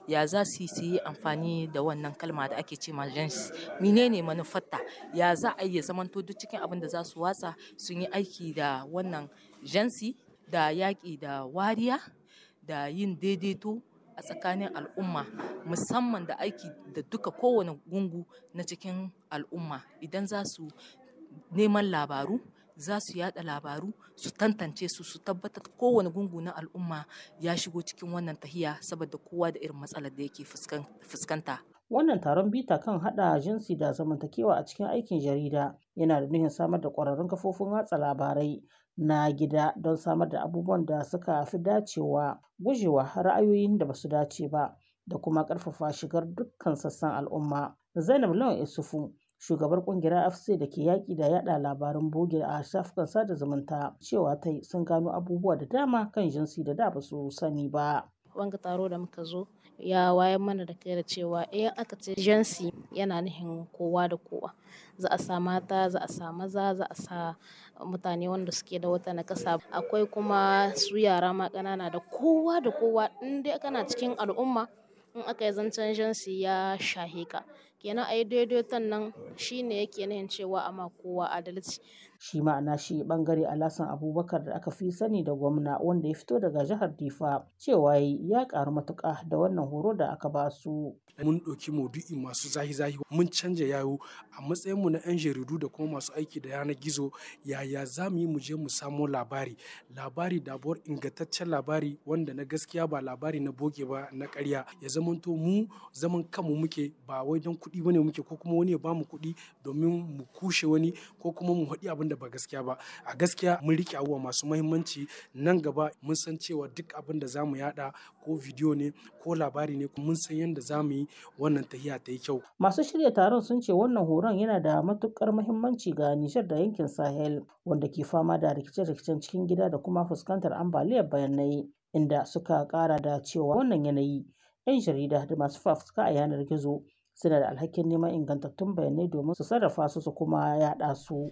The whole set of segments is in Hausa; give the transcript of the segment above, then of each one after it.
ya za su yi amfani da wannan kalma da ake ce ma gens menene manufarta ya za a iya zamanto duk cikin abin da za su watsa sun yi aiki da wannan jansi da yaƙi da wariya da yin daidaito a tsakanin al'umma musamman da aiki da duka kowane gungu na cikin al'umma idan za su neman labaru za su yada labaru su tantance su su tabbatar kowane gungu na al'umma ya shigo cikin wannan tahiya saboda kowa da irin matsalar da yake fuskanta. Wannan taron bita kan hada jinsi da zamantakewa a cikin aikin jarida yana da nuhin samar da ƙwararrun kafofin watsa labarai na gida don samar da abubuwan da suka fi dacewa gujewa ra'ayoyin da basu dace ba da kuma ƙarfafa shigar dukkan sassan al'umma. Zainab Lawan Isufu shugabar kungiyar afc da ke yaƙi da yada labaran boge a shafukan sada zumunta cewa ta sun gano abubuwa da dama kan jinsi da da ba su sani ba. wanga taro da muka zo ya wayan mana da kai da cewa in aka ce jinsi yana nufin kowa da kowa za a sa mata za a sa maza za a sa mutane wanda suke da wata nakasa akwai kuma su yara ma ƙanana da kowa da kowa in dai kana cikin al'umma in aka yi zancen jinsi ya shahe ka kenan a yi daidaiton nan shine yake nahin cewa ama kowa adalci shi ma'ana shi bangare alasan abubakar da aka fi sani da gwamna wanda ya fito daga jihar difa cewa ya karu matuka da wannan horo da aka ba su mun ɗauki maudu'i masu zahi-zahi mun canja yayo a matsayin mu na 'yan jaridu da kuma masu aiki da yanar gizo yaya za mu yi mu je mu samo labari labari dabuwar ingantaccen labari wanda na gaskiya ba labari na boge ba na ƙarya ya zamanto mu zaman kanmu muke ba wai don kuɗi bane muke ko kuma wani ya bamu kuɗi domin mu kushe wani ko kuma mu haɗi abin da ba gaskiya ba a gaskiya mun rike abubuwa masu mahimmanci nan gaba mun san cewa duk abin da zamu yada ko bidiyo ne ko labari ne mun san yadda zamu yi wannan tahiya ta yi kyau masu shirya taron sun ce wannan horon yana da matukar mahimmanci ga Nijar da yankin Sahel wanda ke fama da rikice-rikicen cikin gida da kuma fuskantar ambaliyar bayanai inda suka kara da cewa wannan yanayi 'yan jarida da masu fafutuka a yanar gizo suna da alhakin neman ingantattun bayanai domin su sarrafa su su kuma yada su.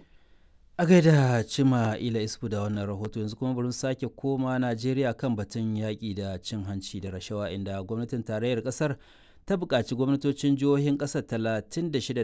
A gaida cima ila isfu da wannan rahoto yanzu kuma bari sake koma Najeriya kan batun yaƙi da cin hanci da rashawa inda gwamnatin tarayyar ƙasar ta buƙaci gwamnatocin jihohin ƙasar 36